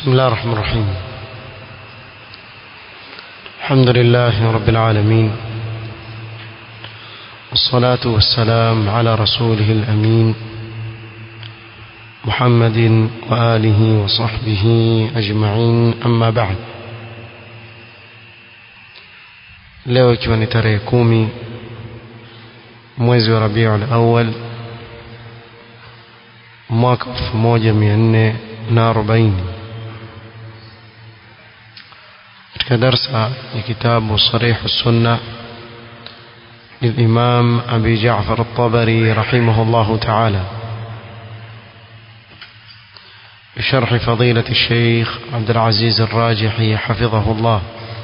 بسم الله الرحمن الرحيم الحمد لله رب العالمين والصلاة والسلام على رسوله الأمين محمد وآله وصحبه أجمعين أما بعد leo ikiwa ni tarehe kumi mwezi wa rabiul awal mwaka 1440 katika darsa ya kitabu sarih sunna للإمام أبي جعفر الطبري رحمه الله تعالى بشرح فضيلة الشيخ عبد العزيز الراجحي حفظه الله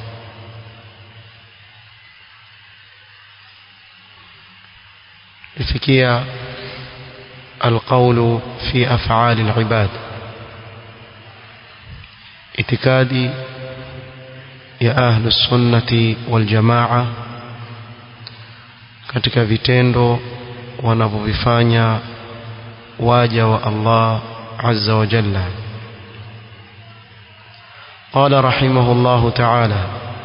لفكية القول في أفعال العباد اعتقادي يا أهل السنة والجماعة katika vitendo wanavyovifanya waja wa Allah azza wa jalla قال رحمه الله تعالى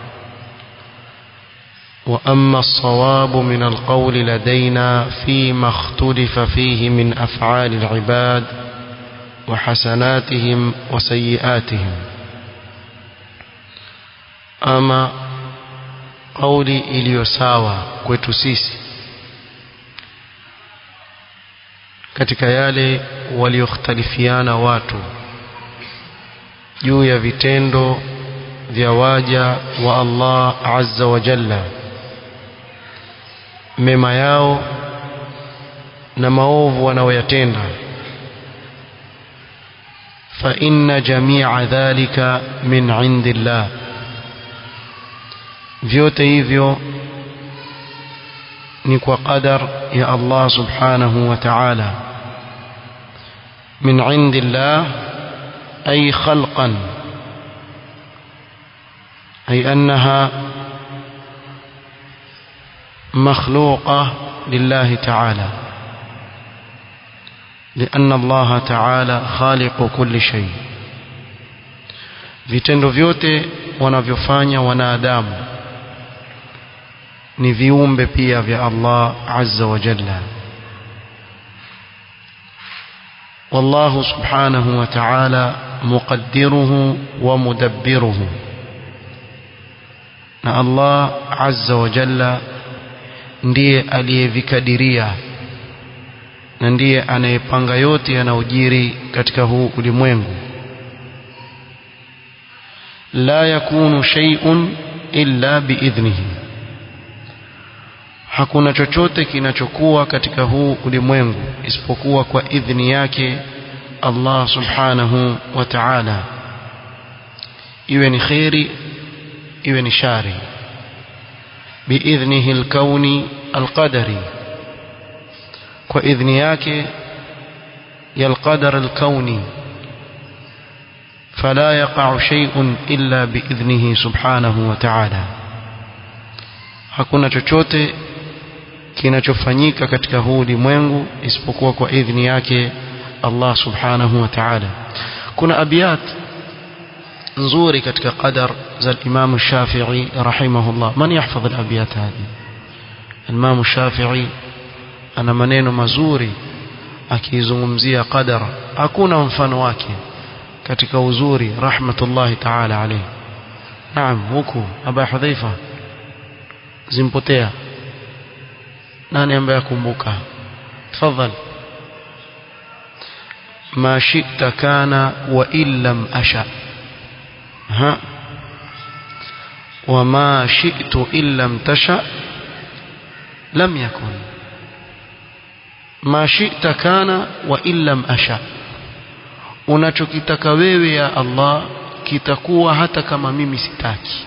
وأما الصواب من القول لدينا فيما اختلف فيه من أفعال العباد وحسناتهم وسيئاتهم أما قولي iliyosawa kwetu sisi katika yale waliokhtalifiana watu juu ya vitendo vya waja wa Allah azza wa jalla mema yao na maovu wanaoyatenda fa inna jami'a dhalika min indillah vyote hivyo ni kwa qadar ya Allah subhanahu wa ta'ala min indillah ay khalqan ay annaha مخلوقة لله تعالى لأن الله تعالى خالق كل شيء vitendo vyote wanavyofanya wanadamu ni viumbe pia vya Allah azza wa jalla والله سبحانه وتعالى مقدره ومدبره na Allah azza wa jalla ndiye aliyevikadiria na ndiye anayepanga yote yanayojiri katika huu ulimwengu la yakunu shay'un illa biidhnihi hakuna chochote kinachokuwa katika huu ulimwengu isipokuwa kwa idhni yake Allah subhanahu wa ta'ala iwe ni khairi iwe ni shari biidhnihi alkauni alqadari kwa idhni yake ya alqadar alkauni فلا يقع شيء إلا بإذنه سبحانه وتعالى hakuna chochote kinachofanyika katika huu ulimwengu isipokuwa kwa idhni yake Allah subhanahu wa ta'ala kuna abiyat nzuri katika qadar za Imam Shafi'i rahimahullah man yahfadh al-abiyat hadi Imam Shafi'i ana maneno mazuri akizungumzia qadar hakuna mfano wake katika uzuri rahmatullahi ta'ala alayhi naam huku aba hudhaifa zimpotea nani ambaye akumbuka tafadhali ما شئت كان وإن لم أشأ ها وما شئت إن لم تشأ لم يكن ما شئت كان وإن لم أشأ unachokitaka wewe ya Allah kitakuwa hata kama mimi sitaki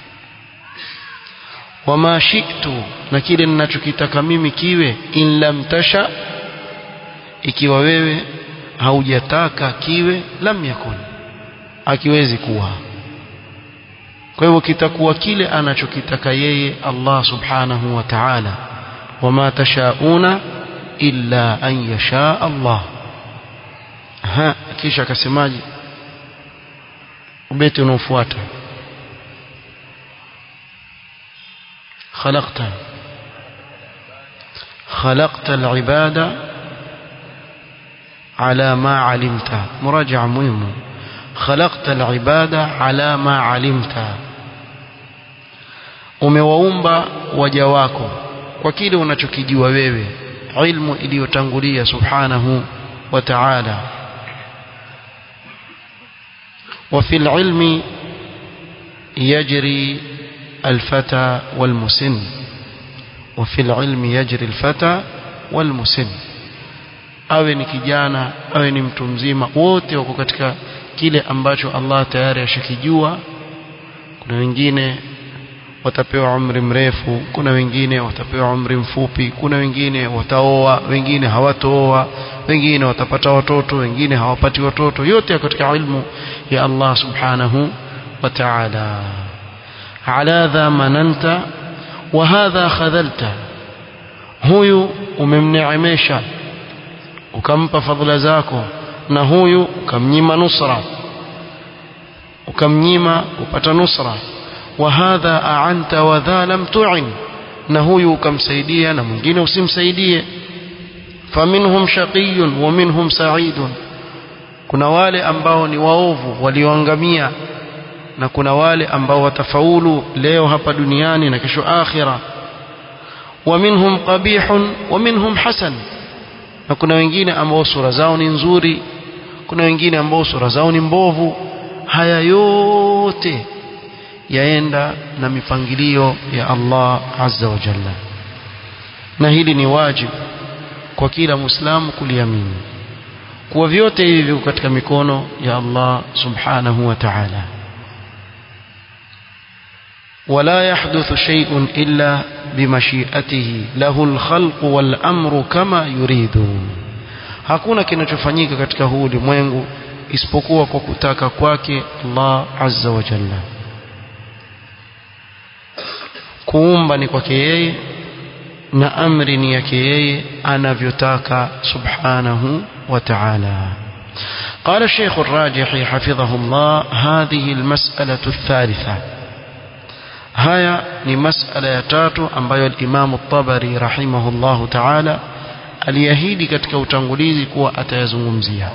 wama shi'tu na kile ninachokitaka mimi kiwe in lam tasha ikiwa wewe haujataka kiwe lam yakun akiwezi kuwa kwa hivyo kitakuwa kile anachokitaka yeye Allah subhanahu wa ta'ala wama tashauna illa an yasha Allah ha kisha akasemaje ubeti unaofuata خلقت خلقت العباد على ما علمت مراجعة مهمة خلقت العباد على ما علمت umewaumba waja wako kwa kile unachokijua wewe ilmu iliyotangulia subhanahu wa ta'ala وفي العلم يجري الفتى والمسن وفي العلم يجري الفتى والمسن awe ni kijana awe ni mtu mzima wote wako katika kile ambacho Allah tayari ashakijua kuna wengine watapewa umri mrefu kuna wengine watapewa umri mfupi kuna wengine wataoa wengine hawatooa wengine watapata watoto wengine hawapati watoto yote katika ilmu ya Allah subhanahu wa ta'ala ala dha mananta wa hadha khadhalta huyu umemneemesha ukampa fadhila zako na huyu ukamnyima nusra ukamnyima upata nusra wa hadha a'anta wa dha lam tu'in na huyu ukamsaidia na mwingine usimsaidie faminhum shaqiyyun wa minhum sa'idun kuna wale ambao ni waovu walioangamia na kuna wale ambao watafaulu leo hapa duniani na kesho akhira wa minhum qabihun wa minhum hasan na kuna wengine ambao sura zao ni nzuri kuna wengine ambao sura zao ni mbovu haya yote yaenda na mipangilio ya Allah azza wa jalla na hili ni wajibu kwa kila muislamu kuliamini kuwa vyote hivi viko katika mikono ya Allah subhanahu wa ta'ala ولا يحدث شيء إلا بمشيئته له الخلق والأمر كما يريد hakuna kinachofanyika katika huu ulimwengu isipokuwa kwa kutaka kwake Allah azza wa jalla kuumba ni kwake yeye na amri ni yake yeye anavyotaka subhanahu wa ta'ala قال الشيخ الراجحي حفظه الله هذه المسألة الثالثة haya ni masala ya tatu ambayo al-Imam at-Tabari rahimahullahu ta'ala aliahidi katika utangulizi kuwa atayazungumzia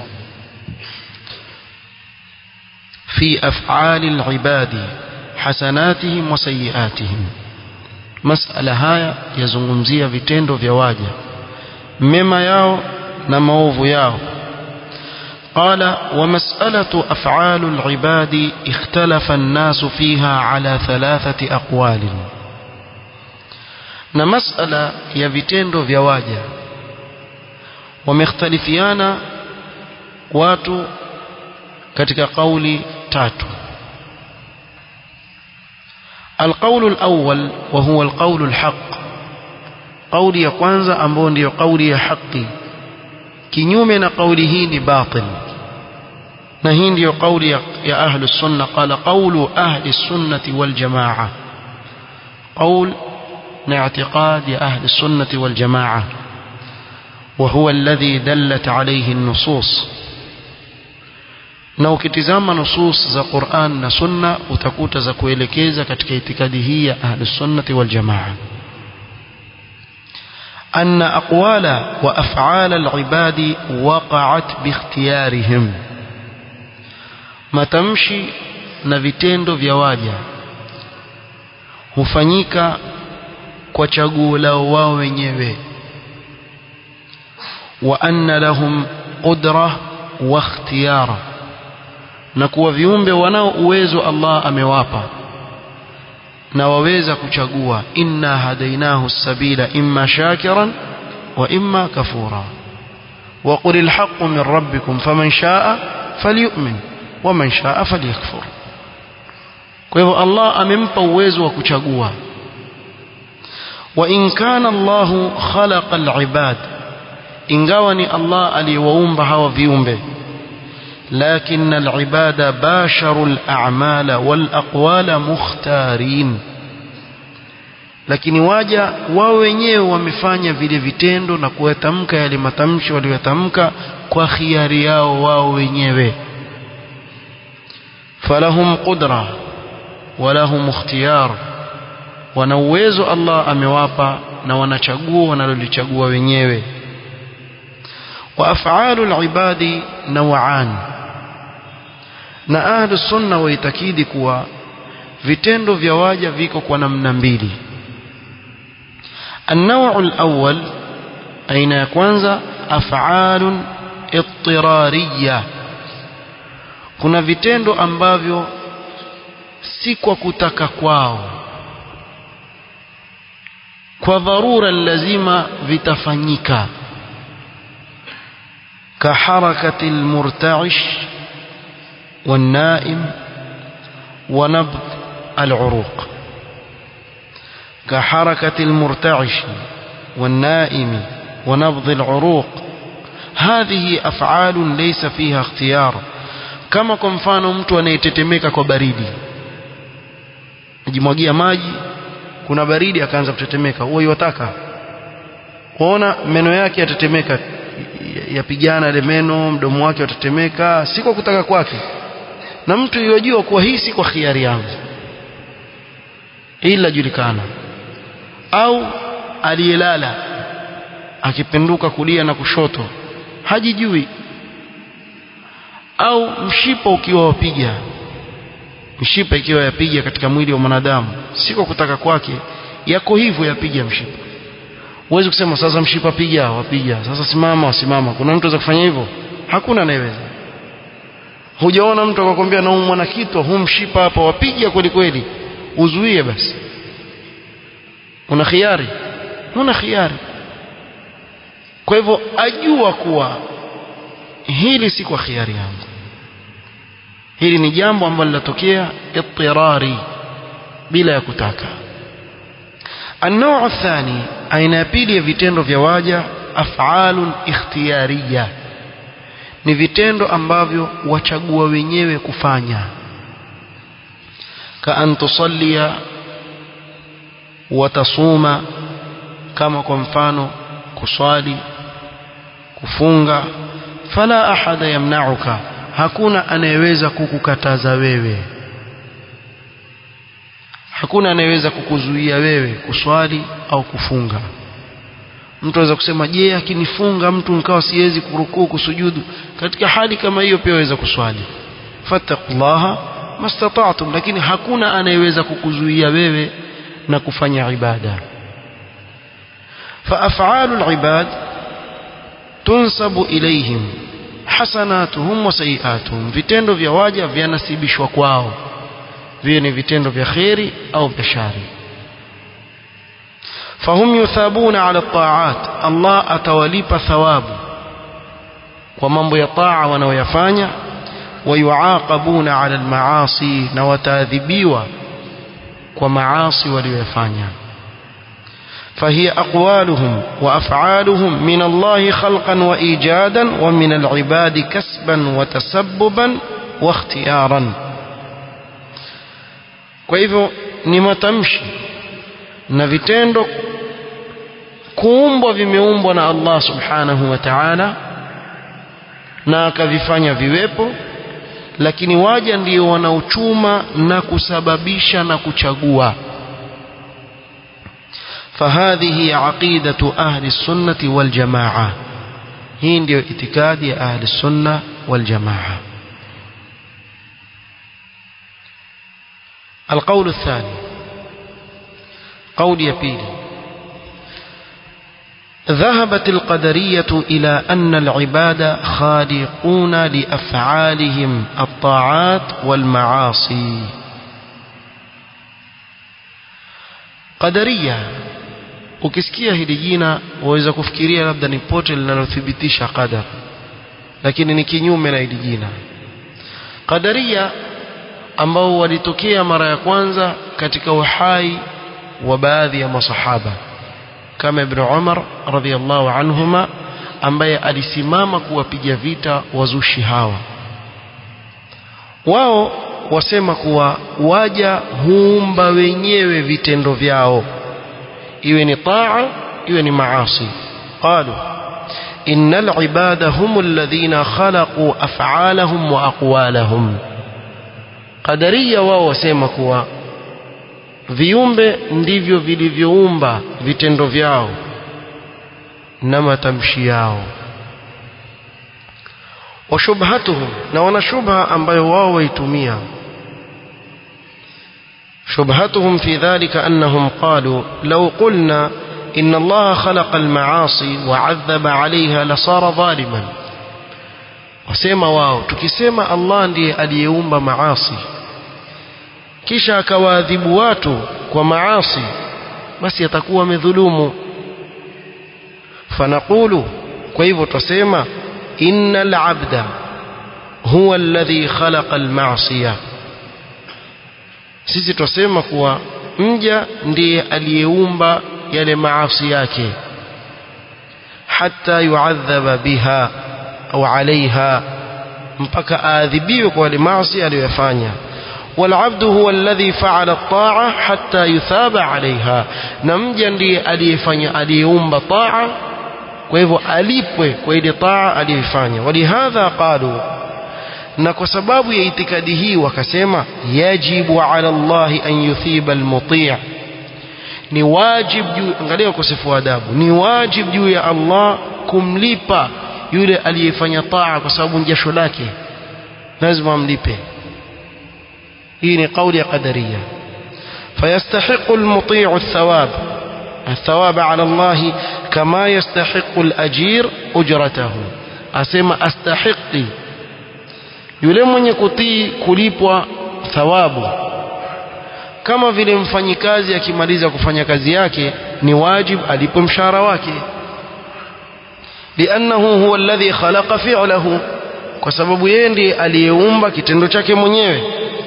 fi af'ali al-ibadi hasanatihim wa sayiatihim masala haya yazungumzia vitendo vya waja mema yao na maovu yao قال ومسألة أفعال العباد اختلف الناس فيها على ثلاثة أقوال na masala ya vitendo vya waja wamekhtalifiana watu katika kauli tatu القول الأول وهو القول الحق قولي ya kwanza ambao ndio kauli ya haki kinyume na kauli hii ni batil na hii ndiyo kauli ya, ya ahlu sunna qala qawlu ahli sunnati wal jamaa qawl na i'tiqad ya ahli sunnati wal jamaa وهو الذي دلت عليه النصوص na ukitizama nusus za Qur'an na Sunna utakuta za kuelekeza katika itikadi hii ya Ahlus Sunnati wal Jamaa أن أقوال وأفعال العباد وقعت باختيارهم matamshi na vitendo vya waja hufanyika kwa chaguo lao wao wenyewe wa anna lahum qudra wa ikhtiyara na kuwa viumbe wanao uwezo Allah amewapa na waweza kuchagua inna hadainahu sabila imma shakiran wa imma kafura wa qul alhaqqu min rabbikum faman shaa falyu'min wa man shaa falyakfur kwa hivyo Allah amempa uwezo wa kuchagua wa in kana Allah khalaqa alibad ingawa ni Allah aliyewaumba hawa viumbe لكن العباد باشروا الأعمال والأقوال مختارين lakini waja wao wenyewe wamefanya vile vitendo na kuyatamka yale matamshi waliyotamka kwa khiari yao wao wenyewe falahum qudra walahum ikhtiyar wana uwezo Allah amewapa na wanachagua wanalolichagua wenyewe wa af'alul ibadi naw'an na ahlu sunna waitakidi kuwa vitendo vya waja viko kwa namna mbili النوع الأول أين يكونز أفعال اضطرارية kuna vitendo ambavyo si kwa kutaka kwao kwa dharura lazima vitafanyika kaharakati almurta'ish والنائم ونبض العروق كحركة المرتعش والنائم ونبض العروق هذه أفعال ليس فيها اختيار kama kwa mfano mtu anayetetemeka kwa baridi ajimwagia maji kuna baridi akaanza kutetemeka huo yataka kuona meno yake yatetemeka yapigana ile meno mdomo wake watetemeka si kwa kutaka kwake na mtu yojua kuwa hii si kwa khiari yangu ila julikana au aliyelala akipenduka kulia na kushoto hajijui au mshipa ukiwa wapiga mshipa ikiwa yapiga katika mwili wa mwanadamu si kwa kutaka kwake yako hivyo yapiga mshipa huwezi kusema sasa mshipa piga wapiga sasa simama wasimama kuna mtu anaweza kufanya hivyo hakuna anayeweza hujaona mtu akakwambia naumwa na kitu huu mshipa hapa wapiga kweli kweli uzuie basi una khiari una khiari kwa hivyo ajua kuwa hili si kwa khiari yangu hili ni jambo ambalo linatokea ittirari bila ya kutaka النوع الثاني aina ya pili ya vitendo vya waja af'alun ikhtiyariya ni vitendo ambavyo wachagua wenyewe kufanya ka an tusallia watasuma kama kwa mfano kuswali kufunga fala ahada yamna'uka hakuna anayeweza kukukataza wewe hakuna anayeweza kukuzuia wewe kuswali au kufunga mtu aweza kusema je akinifunga mtu nikawa siwezi kurukuu kusujudu katika hali kama hiyo pia waweza kuswali fattaqullaha mastata'tum lakini hakuna anayeweza kukuzuia wewe na kufanya ibada فأفعال العباد تنسب إليهم حسناتهم وسيئاتهم vitendo vya waja vyanasibishwa kwao viwe ni vitendo vya kheri au vya shari فهم يثابون على الطاعات الله atawalipa thawabu kwa mambo ya taa wanaoyafanya ويعاقبون على المعاصي na wataadhibiwa kwa maasi waliyofanya فهي أقوالهم وأفعالهم من الله خلقا وإيجادا ومن العباد كسبا وتسببا واختيارا kwa hivyo ni matamshi na vitendo kuumbwa vimeumbwa na Allah subhanahu wa ta'ala na akavifanya viwepo lakini waja ndio wanaochuma na kusababisha na kuchagua فهذه عقيدة أهل السنة والجماعة هي ndio itikadi ya ahli sunna wal jamaa القول الثاني قول يبيلي ذهبت القدرية إلى أن العباد خالقون لأفعالهم الطاعات والمعاصي قدرية ukisikia hili jina waweza kufikiria labda ni pote linalothibitisha qadar lakini ni kinyume na hili jina qadaria ambao walitokea mara ya kwanza katika uhai wa baadhi ya masahaba kama ibn Umar radhiallahu anhuma ambaye alisimama kuwapiga vita wazushi hawa wao wasema kuwa waja huumba wenyewe vitendo vyao iwe ni taa iwe ni maasi qalu innal ibada hum alladhina khalaqu af'alahum wa aqwalahum qadaria wao wasema kuwa viumbe ndivyo vilivyoumba vitendo vyao na matamshi yao wa shubhatuhum na wana shubha ambayo wao waitumia شبهتهم في ذلك أنهم قالوا لو قلنا إن الله خلق المعاصي وعذب عليها لصار ظالما wasema wao tukisema Allah ndiye aliyeumba maasi kisha akawaadhibu watu kwa maasi basi atakuwa amedhulumu fanaqulu kwa hivyo twasema innal abda huwa alladhi khalaqa alma'siyah sisi twasema kuwa mja ndiye aliyeumba yale maasi yake hata yuadhaba biha au alaiha mpaka aadhibiwe kwa yale maasi aliyoyafanya والعبد هو الذي فعل الطاعة حتى يثاب عليها نمجا ndiye aliyefanya aliyeumba taa kwa hivyo alipwe kwa ile taa aliyofanya walihadha qalu na kwa sababu ya itikadi hii wakasema yajibu ala Allah an yuthiba almuti' ni wajib juu angalia ukosefu wa adabu ni wajib juu ya Allah kumlipa yule aliyefanya taa kwa sababu ni jasho lake lazima amlipe hii ni kauli ya qadariya فيستحق المطيع الثواب الثواب على الله كما يستحق الأجير أجرته أسمى أستحقي yule mwenye kutii kulipwa thawabu kama vile mfanyikazi akimaliza kufanya kazi yake ni wajib alipwe mshahara wake liannahu huwa alladhi khalaqa fi'lahu kwa sababu yeye ndiye aliyeumba kitendo chake mwenyewe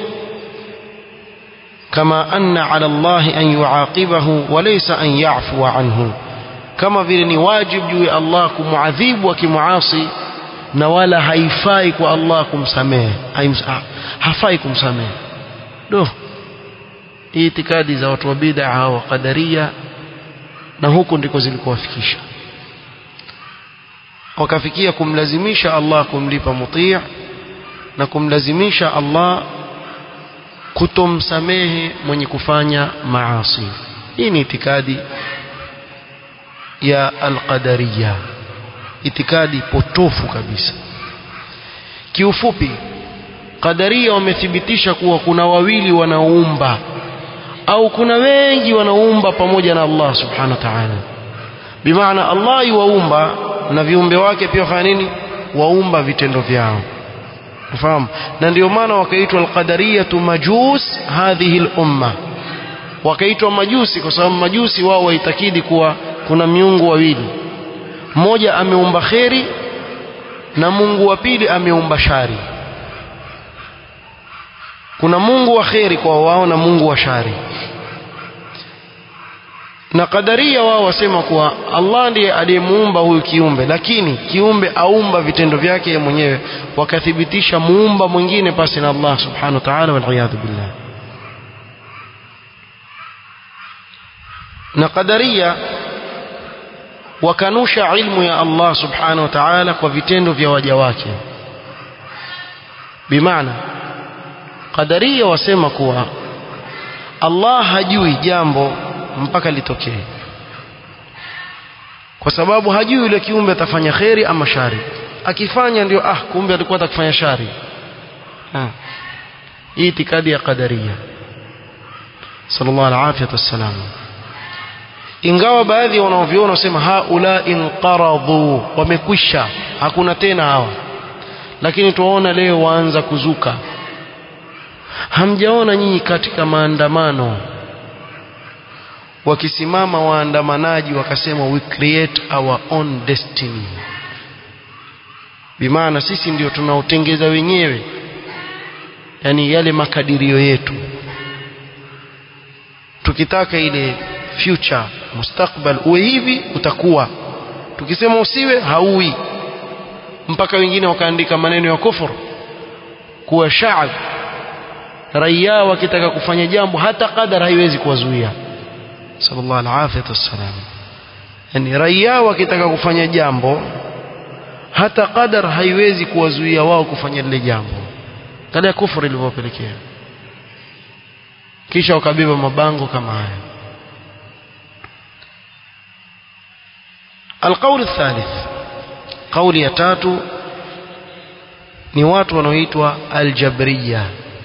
kama anna ala Allah an yuaqibahu wa laysa an ya'fuwa anhu kama vile ni wajib juu ya Allah kumuadhibu akimuasi na wala haifai kwa Allah kumsamehe hafai kumsamehe do hii itikadi za watu wa bid'a wa qadaria na huko ndiko zilikowafikisha wakafikia kumlazimisha Allah kumlipa mutii na kumlazimisha Allah kutomsamehe mwenye kufanya maasi hii ni itikadi ya al-qadariyah itikadi potofu kabisa kiufupi qadaria wamethibitisha kuwa kuna wawili wanaoumba au kuna wengi wanaoumba pamoja na Allah subhanahu wa ta'ala bimaana Allah yuwaumba na viumbe wake pia wafanya nini waumba vitendo vyao ufahamu na ndio maana wakaitwa alqadariyatu majus hadhihi al-umma wakaitwa majusi kwa sababu majusi wao waitakidi kuwa kuna miungu wawili mmoja ameumba kheri na Mungu wa pili ameumba shari kuna Mungu wa kheri kwa wao na Mungu wa shari na kadaria wao wasema kuwa Allah ndiye aliyemuumba huyu kiumbe lakini kiumbe aumba vitendo vyake yeye mwenyewe wakathibitisha muumba mwingine pasi na Allah subhanahu wa ta'ala wal billah na kadaria wakanusha ilmu ya Allah subhanahu wa ta'ala kwa vitendo vya waja wake bimaana qadaria wasema kuwa Allah hajui jambo mpaka litokee kwa sababu hajui yule kiumbe atafanya kheri ama shari akifanya ndio ah kumbe alikuwa atakufanya shari ha. hii itikadi ya qadaria sallallahu alaihi wasallam ingawa baadhi wanaoviona wasema haula inqaradhu wamekwisha hakuna tena hawa lakini tuwaona leo waanza kuzuka hamjaona nyinyi katika maandamano wakisimama waandamanaji wakasema we create our own destiny bimaana sisi ndio tunaotengeza wenyewe yani yale makadirio yetu tukitaka ile future mustakbal uwe hivi utakuwa tukisema usiwe hauwi mpaka wengine wakaandika maneno ya kufur kuwa shaab raia wakitaka kufanya jambo hata qadar haiwezi kuwazuia sallallahu alaihi wasallam yani raia wakitaka kufanya jambo hata qadar haiwezi kuwazuia wao kufanya lile jambo kale kufur ilivyopelekea kisha wakabeba mabango kama haya القول الثالث قول يتاتو ni watu wanaoitwa aljabriya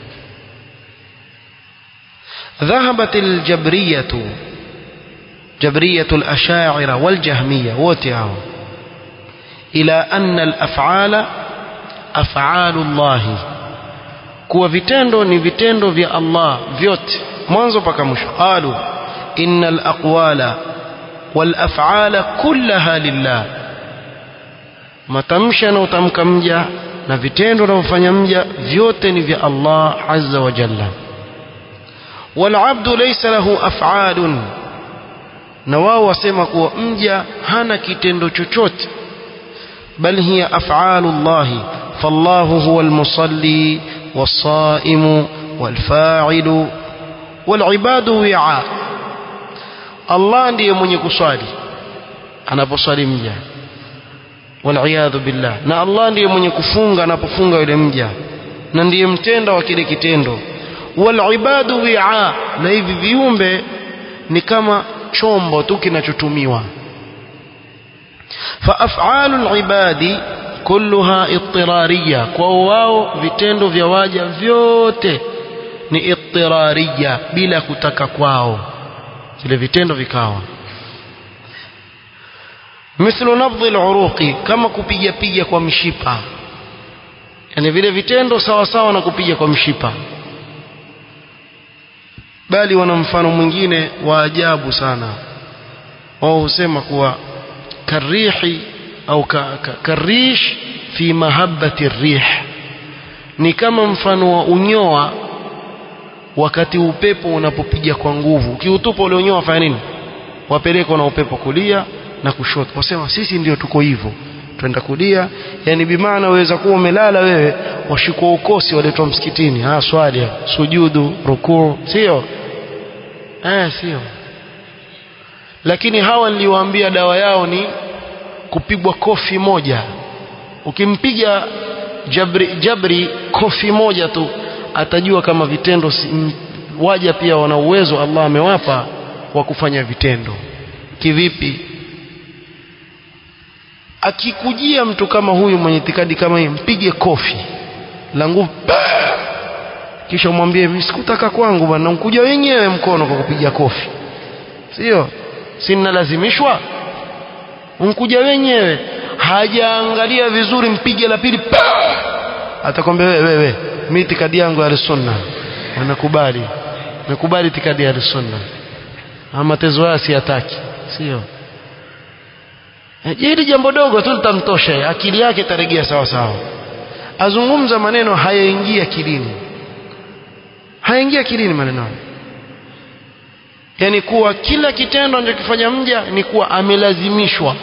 ذهبت الجبرية جبرية الأشاعرة والجهمية وتعاو إلى أن الأفعال أفعال الله kuwa vitendo ni vitendo vya Allah vyote mwanzo mpaka mwisho qalu innal aqwala wal af'ala kullaha lillah matamshi anayotamka mja na vitendo anavyofanya mja vyote ni vya Allah azza wa jalla wal abdu laysa lahu af'alun na wao wasema kuwa mja hana kitendo chochote bal hiya af'alullahi fallahu huwa almusalli والصائم والفاعل والعباد وعاء الله ndiye mwenye kuswali anaposwali mja waliyadhu billah na Allah ndiye mwenye kufunga anapofunga yule mja na ndiye mtenda wa kile kitendo walibadu wi'a na hivi viumbe ni kama chombo tu kinachotumiwa fa af'alul ibadi kulluha ittirariya kwa wao vitendo vya waja vyote ni ittirariya bila kutaka kwao vile vitendo vikawa mithlu nabdhi al-uruqi kama kupiga piga kwa mshipa yani vile vitendo sawa sawa na kupiga kwa mshipa bali wana mfano mwingine wa ajabu sana wao husema kuwa karihi au ka, ka, karish fi mahabbati rih ni kama mfano wa unyoa wakati upepo unapopiga kwa nguvu ukiutupa ule unyoa fanya nini wapelekwa na upepo kulia na kushoto wasema sisi ndio tuko hivyo twenda kulia yani bimaana waweza kuwa umelala wewe washikwa ukosi waletwa msikitini ah swali sujudu rukuu sio eh sio lakini hawa niliwaambia dawa yao ni kupigwa kofi moja ukimpiga jabri, jabri kofi moja tu atajua kama vitendo si, m, waja pia wana uwezo Allah amewapa wa kufanya vitendo kivipi akikujia mtu kama huyu mwenye itikadi kama hii mpige kofi la nguvu kisha umwambie mimi sikutaka kwangu bwana unkuja wenyewe mkono kwa kupiga kofi sio si ninalazimishwa unkuja wenyewe hajaangalia vizuri mpige la pili atakwambia wewe wewe mimi itikadi yangu ya sunna anakubali nakubali itikadi ya sunna ama tezo haya siyataki sio hili jambo dogo tu litamtosha akili yake itaregea sawa sawa azungumza maneno hayaingia akilini hayaingia akilini maneno hayo yani kuwa kila kitendo anachokifanya mja ni kuwa amelazimishwa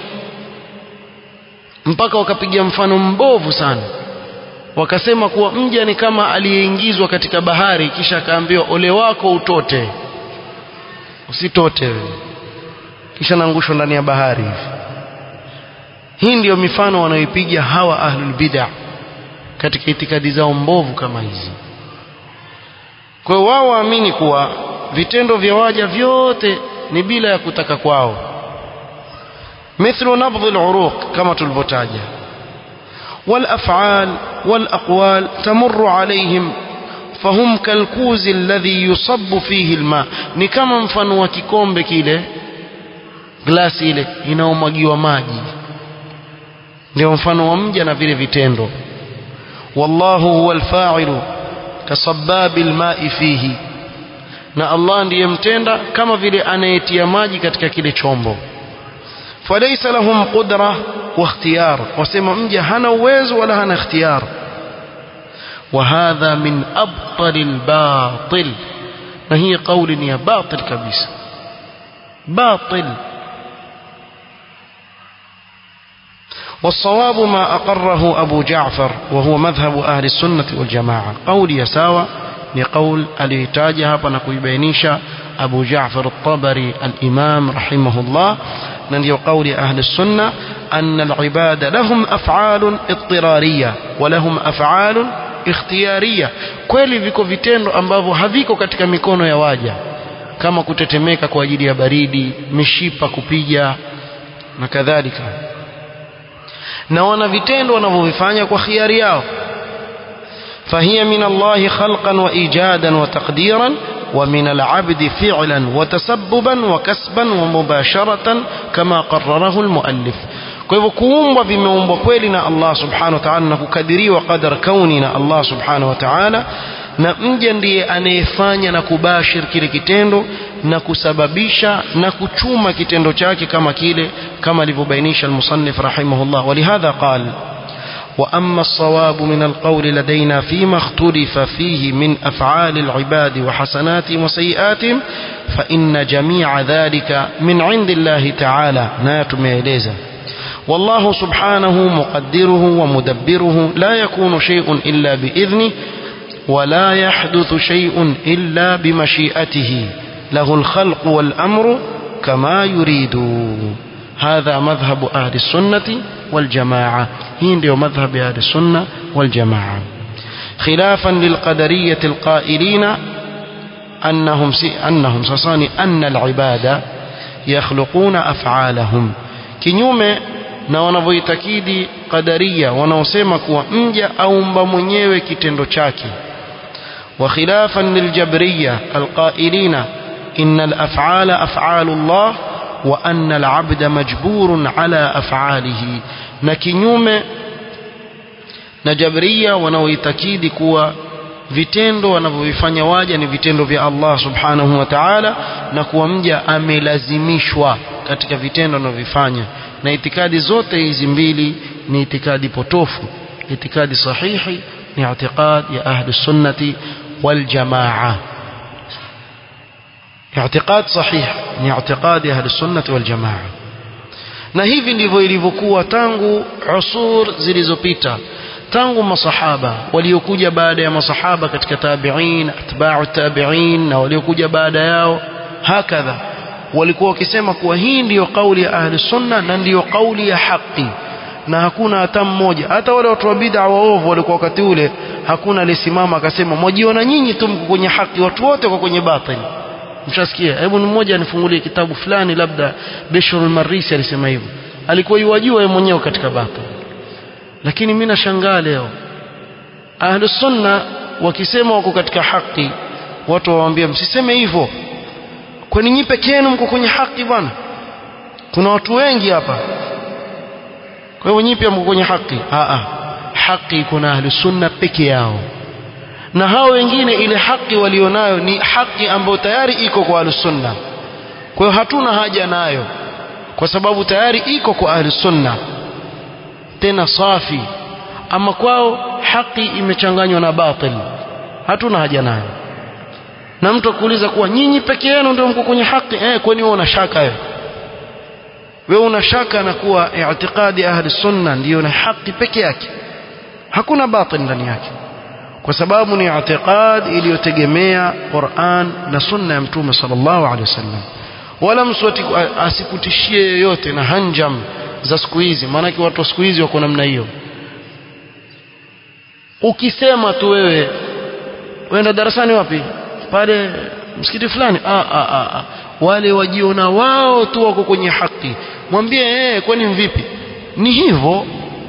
mpaka wakapiga mfano mbovu sana wakasema kuwa mja ni kama aliyeingizwa katika bahari kisha akaambiwa ole wako utote usitote wewe kisha naangushwa ndani ya bahari hivi hii ndiyo mifano wanayoipiga hawa ahlul bid'ah katika itikadi zao mbovu kama hizi kwa hiyo wao waamini kuwa vitendo vya waja vyote ni bila ya kutaka kwao mithlu nabdhi al-uruq kama tulivyotaja والافعال والاقوال تمر عليهم فهم كالكوز الذي يصب فيه الماء ni kama mfano wa kikombe kile glasi ile inaomwagiwa maji ndio mfano wa mja na vile vitendo wallahu huwa alfa'ilu kasabbabi alma'i fihi na Allah ndiye mtenda kama vile anayetia maji katika kile chombo falaysa lahum qudra wa ikhtiyar wasema mja hana uwezo wala hana ikhtiyar وهذا من أبطل الباطل ما هي قول يا باطل كبيس باطل والصواب ما أقره أبو جعفر وهو مذهب أهل السنة والجماعة قول يساوى لقول الإتاجة بنكويبينيشا أبو جعفر الطبري الإمام رحمه الله نندي قول أهل السنة أن العباد لهم أفعال اضطرارية ولهم أفعال ikhtiyaria kweli viko vitendo ambavyo haviko katika mikono ya waja kama kutetemeka kwa ajili ya baridi mishipa kupiga na kadhalika na wana vitendo wanavyovifanya kwa khiari yao فهي من الله خلقا وإيجادا وتقديرا ومن العبد فعلا وتسببا وكسبا ومباشرة كما قرره المؤلف kwa hivyo kuumbwa vimeumbwa kweli na Allah subhanahu wa ta'ala na kukadiriwa qadar kauni na Allah subhanahu wa ta'ala na mja ndiye anayefanya na kubashir kile kitendo na kusababisha na kuchuma kitendo chake kama kile kama alivyobainisha al-musannif rahimahullah walihadha qala وأما الصواب من القول لدينا فيما اختلف فيه من أفعال العباد وحسناتهم وسيئاتهم فإن جميع ذلك من عند الله تعالى ناتم إليزا والله سبحانه مقدره ومدبره لا يكون شيء إلا بإذنه ولا يحدث شيء إلا بمشيئته له الخلق والأمر كما يريد هذا مذهب أهل السنة والجماعة هي مذهب أهل السنة والجماعة خلافا للقدرية القائلين أنهم أنهم سصاني أن العباد يخلقون أفعالهم kinyume na wanavyoitakidi qadaria wanaosema kuwa mja aumba mwenyewe kitendo chake wa khilafan liljabriya alqailina inna alaf'ala af'alu Allah wa anna al'abda majburun ala af'alihi na kinyume na jabria wanaoitakidi kuwa vitendo wanavyovifanya waja ni vitendo vya Allah subhanahu wa ta'ala na kuwa mja amelazimishwa katika vitendo anavyovifanya na itikadi zote hizi mbili ni itikadi potofu itikadi sahihi ni i'tiqad ya ahli sunnati wal jamaa i'tiqad sahih ni i'tiqad ya ahli sunnati wal jamaa na hivi ndivyo ilivyokuwa tangu usur zilizopita tangu masahaba waliokuja baada ya masahaba katika tabi'in atba'u tabi'in na waliokuja baada yao hakadha walikuwa wakisema kuwa hii ndiyo kauli ya ahli sunna na ndiyo kauli ya haki na hakuna hata mmoja hata wale watu wa bid'a waovu walikuwa wakati ule hakuna alisimama akasema mwajiona nyinyi tu mko kwenye haki watu wote wako kwenye batili mshasikia hebu ni mmoja anifungulie kitabu fulani labda Bishrul Marisi alisema hivyo alikuwa yuwajua yeye mwenyewe katika batili lakini mimi nashangaa leo ahli sunna wakisema wako katika haki watu wawaambia msiseme hivyo kwani nyi peke yenu mko kwenye haki bwana kuna watu wengi hapa kwa hivyo nyi pia mko kwenye haki a haki kuna ahli sunna peke yao na hao wengine ile haki walionayo ni haki ambayo tayari iko kwa ahli sunna kwa hiyo hatuna haja nayo kwa sababu tayari iko kwa ahli sunna tena safi ama kwao haki imechanganywa na batil hatuna haja nayo na mtu akuuliza kuwa nyinyi peke yenu ndio mko kwenye haki eh kwani wewe una shaka wewe wewe una shaka na kuwa i'tiqadi ahli sunna ndiyo na haki peke yake hakuna batil ndani yake kwa sababu ni i'tiqad iliyotegemea Qur'an na sunna ya mtume sallallahu alaihi wasallam wala mtu asikutishie yoyote na hanjam za siku hizi maanake watu wa siku hizi wako namna hiyo ukisema tu wewe wenda darasani wapi pale msikiti fulani ah, ah, ah, ah. wale wajiona wao tu wako kwenye haki mwambie eh kwani mvipi ni hivyo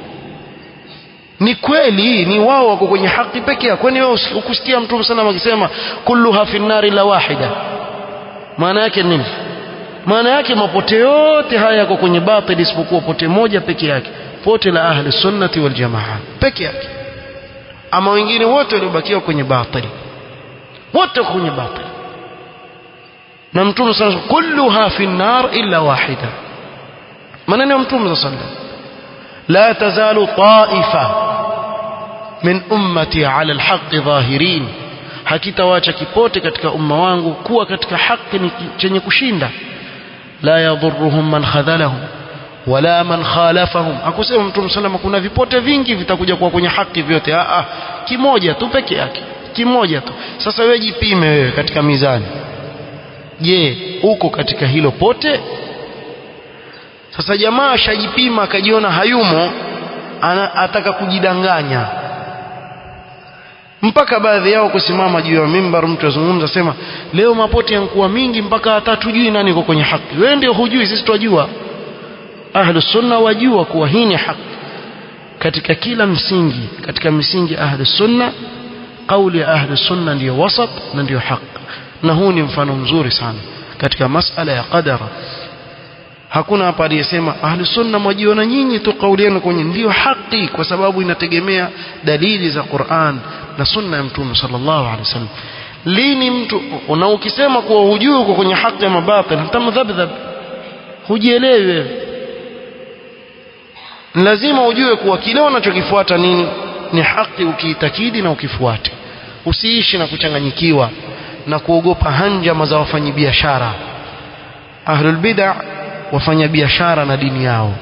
ni kweli ni wao wako kwenye haki peke yao kwani wewe ukusikia mtume sana akisema kulluha fi nari la wahida maana yake nini maana yake mapote yote haya yako kwenye batil isipokuwa pote moja peke yake pote la ahli sunnati wal jamaa peke yake ama wengine wote waliobakiwa kwenye batil wote kwenye batil na mtume sana kulluha fi nar illa wahida maneno ya mtume sallallahu alaihi wasallam لا تزال طائفة من أمتي على الحق ظاهرين hakitawacha kipote katika umma wangu kuwa katika haki ni chenye kushinda la yadhurruhum man khadhalahum wala man khalafahum akusema mtume salama kuna vipote vingi vitakuja kuwa kwenye haki vyote a a kimoja tu peke yake kimoja tu sasa wewe jipime wewe katika mizani je uko katika hilo pote sasa jamaa ashajipima akajiona hayumo ana, ataka kujidanganya mpaka baadhi yao kusimama juu ya mimbar mtu azungumza sema leo mapoti yankuwa mingi mpaka hata tujui nani yuko kwenye haki wewe ndio hujui sisi twajua ahlus sunna wajua kuwa hii ni haki katika kila msingi katika misingi ahlus sunna kauli ya ahlus sunna ndiyo wasat na ndiyo haki na huu ni mfano mzuri sana katika masala ya qadara hakuna hapa aliyesema ahli sunna mwajiona nyinyi tu kauli yenu kwenye ndiyo haki kwa sababu inategemea dalili za Qur'an na sunna ya mtume sallallahu alaihi wasallam lini mtu na ukisema kuwa hujui uko kwenye haki ya mabatil hata mdhabdhab hujielewi wewe lazima ujue kuwa kile unachokifuata nini ni haki ukiitakidi na ukifuate usiishi na kuchanganyikiwa na kuogopa hanjama za wafanyabiashara ahlul bid'ah wafanya biashara na dini yao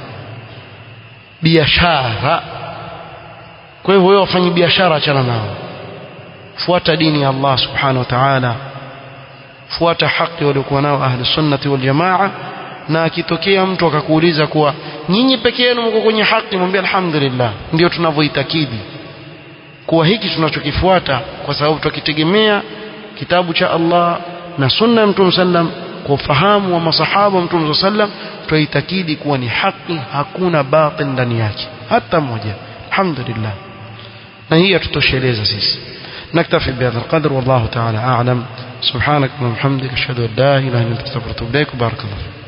biashara kwa hivyo wewe wafanya biashara achana nao fuata dini ya Allah subhanahu wa ta'ala fuata haki waliokuwa nao ahli sunnati wal jamaa na akitokea mtu akakuuliza kuwa nyinyi peke yenu mko kwenye haki mwambie alhamdulillah ndio tunavyoitakidi kuwa hiki tunachokifuata kwa sababu tukitegemea kitabu cha Allah na sunna ya Mtume sallam kwa ufahamu wa masahaba Mtume sallam tuitakidi kuwa ni haki hakuna batil ndani yake hata moja alhamdulillah na hii tutosheleza sisi نكتفي بهذا القدر والله تعالى أعلم سبحانك اللهم وبحمدك أشهد أن لا إله إلا أنت أستغفرك وأتوب إليك وبارك الله فيك